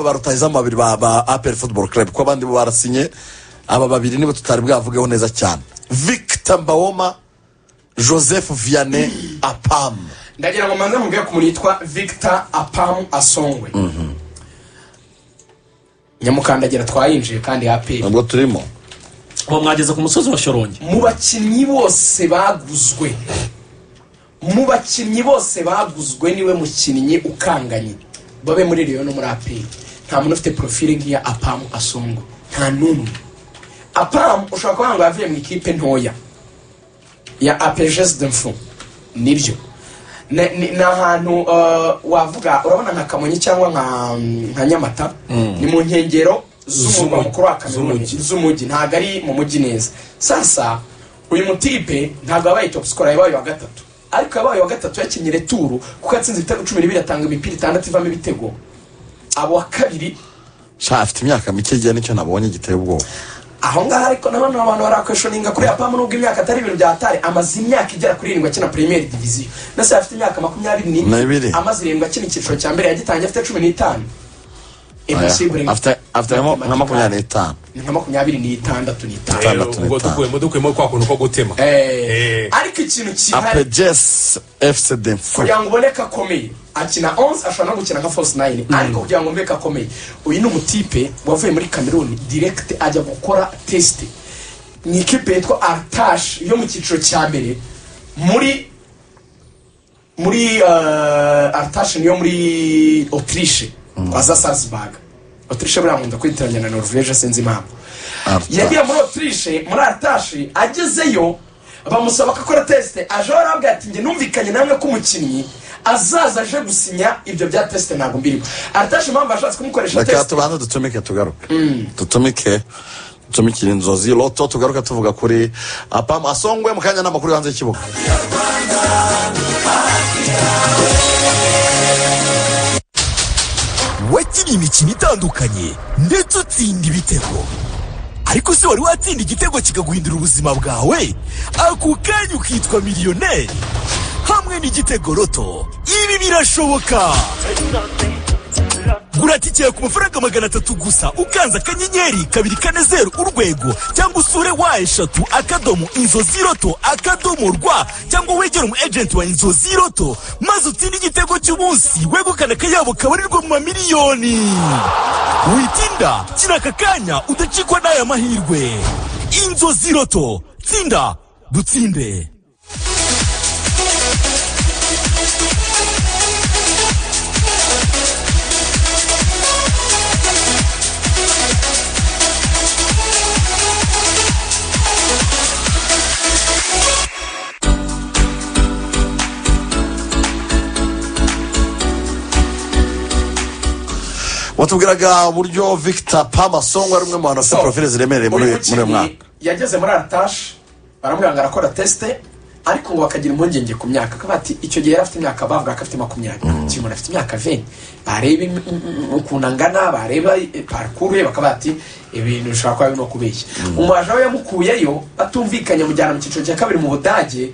ba rutahizamu babiri ba ba aperi futuboro karabu kuko abandi bo barasinye aba babiri nibo tutari bwavugeho neza cyane victor mbawoma joseph vianney apamu ndagira ngo mbanze mubwire ku muntu yitwa victor apamu asongwe nyamukandagira twayinjiye kandi aperi ntabwo turimo ubu mwageze ku musozi wa shorongi mu bakinnyi bose baguzwe mu bakinnyi bose baguzwe niwe mukinnyi ukanganye babe muri riyo no muri aperi nta muntu ufite porofile nk'iya apamu asongo nta n'umwe apamu ushobora kuba ngo yavuye mu ikipe ntoya ya apejesi demfu nibyo ni ni- ni ahantu eh, wavuga urabona nka kamonyi cyangwa nka nka nyamata ni mu nkengero z'umurwa Z'umujyi. mukuru wa kamonyi z'umujyi ntabwo ari mu mujyi neza sasa uyu mutipe ntabwo yabaye topu sikoro yabaye wa gatatu ariko yabaye wa gatatu yakinnye returu kuko yatsinze ibitego cumi n'ibiri atanga imipira itandatu ivamo ibitego abo wa kabiri sha afite imyaka mike igihe nicyo nabonye giteye ubwoba aho ngaho ariko nabona abantu barakweshoninga kuri apamu nubwo imyaka atari ibintu bya atari amaze imyaka igera kuri irindwi akina premier diviziyo na se afite imyaka makumyabiri N'ibiri. amaze irindwi akina icyiciro cya mbere yagitangiye afite cumi n'itanu Impossible. afite afite nka mo- nka makumyabiri n'itanu Ni nka makumyabiri n'itandatu n'itanu Itandatu Eh, ubwo n'itanu. dukuyemo dukuyemo kwa kuntu ko gutema Eh, Eh. ariko ikintu kihari apejesi efuse demfu kugira ngo ubone ko akomeye akina 11 ashobora no gukina nka force 9 ariko kugira ngo umve ko akomeye uyu ni umutipe wavuye muri cameroon direct ajya gukora test ni ikipe yitwa artash yo mu cyiciro cya mbere muri muri uh, artash niyo muri autriche kwa za salzburg autriche buriya nkunda kwitiranya na norvege sinzi impamvu Artash. yagiye muri autriche muri artashi agezeyo bamusaba ko akora tesite aje arabwira ati njye numvikanye namwe ko umukinnyi azaza aje gusinya ibyo bya tesite ntabwo mbirimo artashi impamvu ashatse kumukoresha reka tesite tubanze dutumike tugaruke dutumike dutumikire inzozi loto tugaruka tuvuga kuri apamu asongwe mu kanya n'amakuru hanze y'ikibuga wakinnye imikino itandukanye ndetse utsinda ibitego ariko se wari watsinda igitego kikaguhindura ubuzima bwawe ako kanya ukitwa miliyoneri hamwe n'igitego roto ibi birashoboka gura tike ku mafaranga magana atatu gusa ukanze akanyenyeri kabiri kane zeru urwego cyangwa usure wa eshatu akadomo inzozi roto akadomo rwa cyangwa wegere umu ejenti wa inzozi roto maze utsinde igitego cy'umunsi wegukana akayabo kabarirwa mu mamiliyoni witinda kina aka kanya udacikwa n'aya mahirwe inzozi roto tsinda dutsinde watubwiraga uburyo victor pamasongo ari umwe mu bantu bafite porofile ziremereye muri uyu muri uyu mukinnyi mwaka yageze muri artashi baramubwira ngo arakora tesite ariko ngo bakagira impungenge ku myaka akaba ati icyo gihe yari afite imyaka bavuga ko afite makumyabiri igihe umuntu afite imyaka veni bareba im- im- im- ukuntu angana bareba eh, parikuru ye bakaba bati ibintu bishobora kuba birimo kubeshya umubaja we yamukuyeyo batumvikanye amujyana mu cyiciro cya kabiri mu budage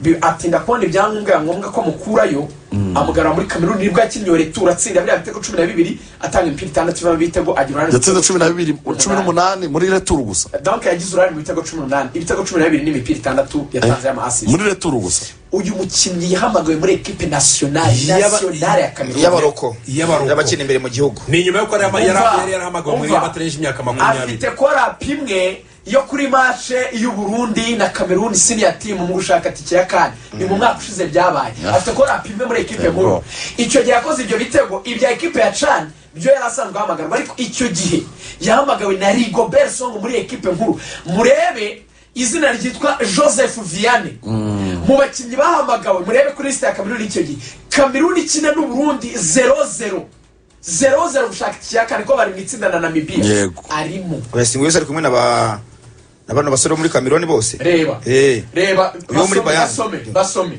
bi- atinda kubona ibyangombwa ya ngombwa ko amukurayo amugarura muri kameruni nibwo yakinnye retura atsinda biriya bitego cumi na bibiri atanga imipira itandatu ivamo ibitego agira uruhare mu yatsinze cumi na bibiri cumi n'umunani muri returu gusa donke yagize uruhare mu bitego cumi n'umunani ibitego cumi na bibiri n'imipira itandatu yatanze y'amaasisi muri returu gusa uyu mukinnyi yahamagawe muri ekipe nasiyonari nasiyonari ya kameruni y'abaroko Y'abaroko. y'abakina imbere mu gihugu ni inyuma y'uko yari yari- Umva, yari yarahamagawe muri umva. batarengeje imyaka makumyabiri afite korapu imwe yo kuri mashe y'uburundi na kameruni siniya timu mu gushaka tike ya kane ni mu mwaka ushize byabaye afite korapu imwe muri ekipe Yego. nkuru icyo gihe yakoze ibyo bitego ibya ekipe ya cani byo yari asanzwe ahamagarwa ariko icyo gihe yahamagawe na rigobert song muri ekipe nkuru murebe izina ryitwa joseph vianney mu bakinnyi bahamagawe murebe kuri lisite ya kameruni icyo gihe kameruni ikina n'uburundi zero zero zero zero gushaka ikiyakane ko bari mu itsinda na namibia Yego. arimo wesingi wese ari kumwe na ba na bano basore bo muri kameroni bose reba Eh. reba Uyu muri basome Bayern. basome basome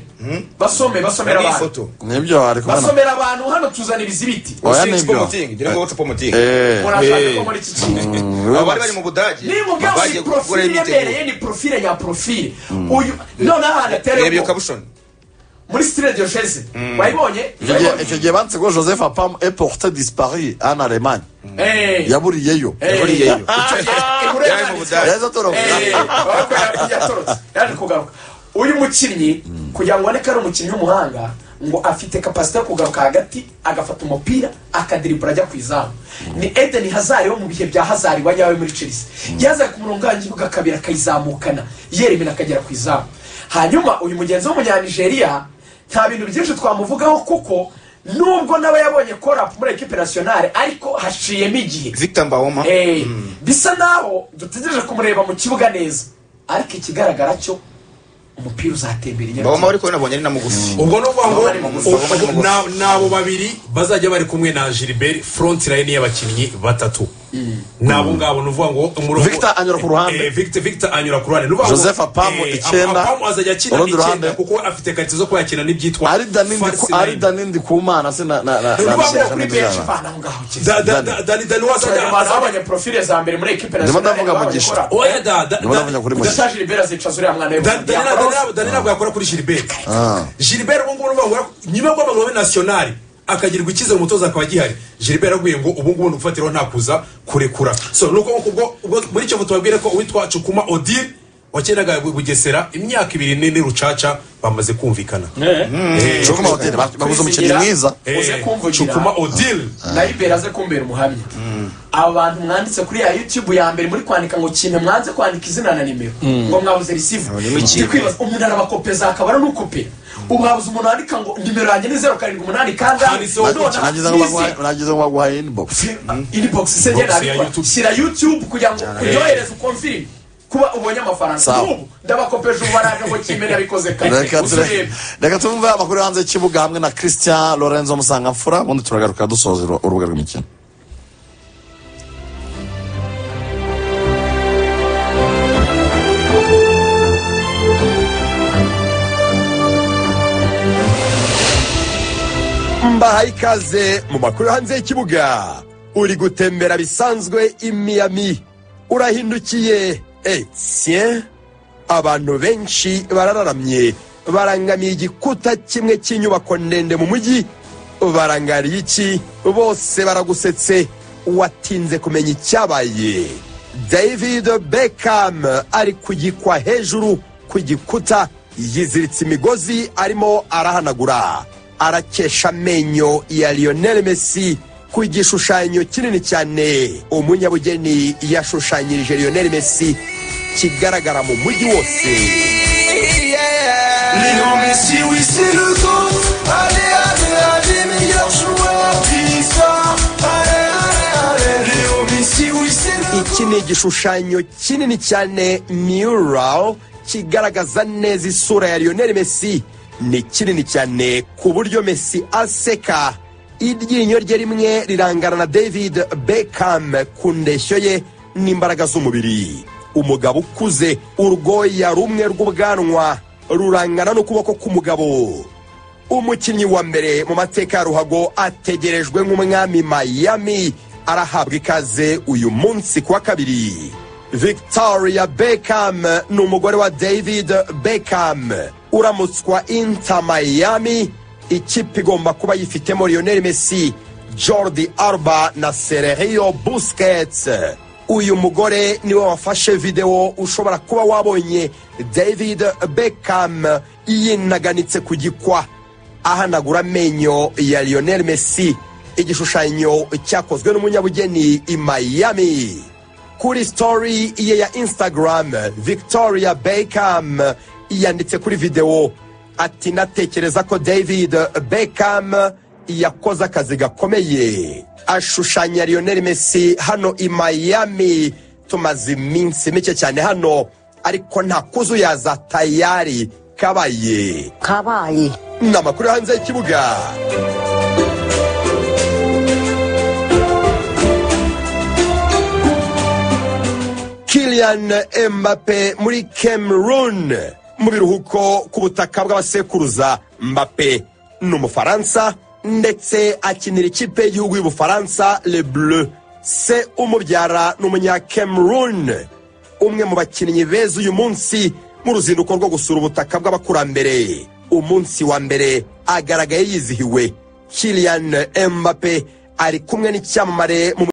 basome basomera Hari abantu ifoto nibyo ari kubona basomera abantu hano tuzanira izibiti Oya, Six nibyo. Pomoting, dore ngo WhatsApp Pomoting. Eh, murashaka ko Eh. muri iki kintu Abo bari bari mu budage niba ubwabo ni bagiye gukora porofile imyiteguro yemereye ni porofile ya porofile uyu noneho ahantu reba iyo atereye kabushoni muri sitire diyosheze wayibonye Icyo gihe- icyo gihe banditse ngo joseph apam eporte dispari en allemagne Eh. yaburiyeyo yaburiyeyo. Icyo gihe, inkuru Yaje mu yanditse. Budage. yaheze atoroka Eh, ahubwo ya- yatorotse. yaje kugaruka uyu mukinnyi kugira ngo aboneke ari umukinnyi w'umuhanga ngo afite kapasite yo kugaruka hagati agafata umupira akadiribura ajya ku izamu ni edeni hazari wo mu bihe bya hazari wa nyawe muri chelsea yazaga ku murongo w'igihugu akabira akayizamukana yeremera akagera ku izamu hanyuma uyu mugenzi w'umunyanigeriya nta bintu byinshi twamuvugaho kuko nubwo n'aba yabonye korapu muri ekipe nasiyonale ariko haciyemo igihe victor mbawoma Eh, bisa naho dutegereje kumureba mu kibuga neza ariko ikigaragara cyo umupira uzatembera mbawoma inyarwanda ariko nabonye ari na mugufi ubwo ni ukuvuga ngo Bamwe mu gusa, ubwo- bamwe mu gusa. na- ni abo babiri bazajya bari kumwe na gilbert front line y'abakinnyi batatu ni abo ngabo ni ukuvuga ngo umurongo Victor anyura ku ruhande. Eh, Victor Victor anyura ku ruhande Ni ukuvuga ngo, Joseph Apamu eh, icyenda, Apamu azajya akina urundi icyenda ruhande. kuko afite karite zo kwakira n'ibyitwa ari danindi false ari nine. danindi ku mana se na na na Ni ukuvuga ngo na- kuri na- benshi na- bana aho ngaho cyane Da- da- da- Dani Dani wazajya bazabonye profile za mbere muri ekipe Ndimo nationale ndavuga Mugisha. oya da da Ndimo ndavuga kuri da- Mugisha. gushaje libera zicaza uriya mwana we Da- Dani ntabwo- ntabwo- Dani ntabwo yakora kuri gilbert gilbert ubu ngubu nuvuga ngo nyuma y'uko amavubi nasiyonari akagirirwa icyizere umutoza akaba agihari gilbert yaraguye ngo ubu ngubu ni ugufatiraho ntakuza kurekura so ni uko ubwo- ubwo- muri icyo gihe tubabwire ko uwitwa cukuma odile wakendaga bugesera imyaka ibiri nini rucaca bamaze kumvikana Chukuma Odile, ba- baguze umukinnyi mwiza uze Eh, kumvugira cukuma odile nayibera aze kumbera umuhamya aba bantu mwanditse kuri ya youtube ya mbere muri kwandika ngo kintu mwanze kwandika izina na nimero ngo mwabuze risivu ndi kwibaza umuntu arabakopeza akabara n'ukopera ubu habuze umuntu wandika ngo nimero yanjye ni zeru karindwi umunani kangahe Handitseho none gutya, nagize ngo ni izi- baguhaye nagize ngo baguhaye inbox inbox se Inbox njye ya nabikora YouTube. shyira youtube kugira ngo uryohereze ukomvire kuba ubonye amafaranga Sawa. n'ubu ndabakopeje ubu baraje ngo kimene nabikoze kare reka ture- uzurebe reka tumve amakuru yo hanze y'ikibuga hamwe na christian lorenzo musangamfura ubundi turagaruka dusoza uru- urubuga rw'imikino mbahaye ikaze mu makuru yo hanze y'ikibuga uri gutembera bisanzwe i Miami urahindukiye etien abantu benshi barararamye barangamiye igikuta kimwe cy'inyubako ndende mu mujyi barangariye iki bose baragusetse watinze kumenya icyabaye david beckham ari kugikwa hejuru ku gikuta yiziritse imigozi arimo arahanagura arakesha amenyo ya lionel messi ku gishushanyo kinini cyane umunyabugeni yashushanyirije lionel messi kigaragara mu mujyi wose iki ni igishushanyo kinini cyane mural kigaragaza neza isura ya lionel messi ni kinini cyane ku buryo messi aseka iryinyo rye rimwe rirangana na david beckham ku ndeshyo ye n'imbaraga z'umubiri umugabo ukuze urwoya rumwe rw'ubwanwa rurangana n'ukuboko k'umugabo umukinnyi wa mbere mu mateka ya ruhago ategerejwe nk'umwami miami arahabwa ikaze uyu munsi ku wa kabiri victoria beckham ni umugore wa david beckham uramutswa inter miami ikipe igomba kuba yifitemo lionel messi jordi arba na sergio busquets uyu mugore niwe wafashe videwo ushobora kuba wabonye david beckham yinaganitse ku gikwa ahanagura amenyo ya lionel messi igishushanyo cyakozwe n'umunyabugeni i miami kuri story ye ya instagram victoria beckham yanditse kuri videwo ati natekereza ko david beckham yakoze akazi gakomeye ashushanya lionel messi hano i miami tumaze iminsi mike cyane hano ariko nta kuzuyaza tayari kabaye kabaye ni amakuru yo hanze y'ikibuga Kylian Mbappe muri Cameroon mu biruhuko ku butaka bw'abasekuruza Mbappe ni umufaransa ndetse akinira ikipe y'igihugu y'ubufaransa Le Bleu se umubyara ni umunya Cameroon umwe mu bakinnyi beza uyu munsi mu ruzinduko rwo gusura ubutaka bw'abakurambere umunsi wa mbere agaragaye yizihiwe Kylian Mbappe ari kumwe n'icyamamare mu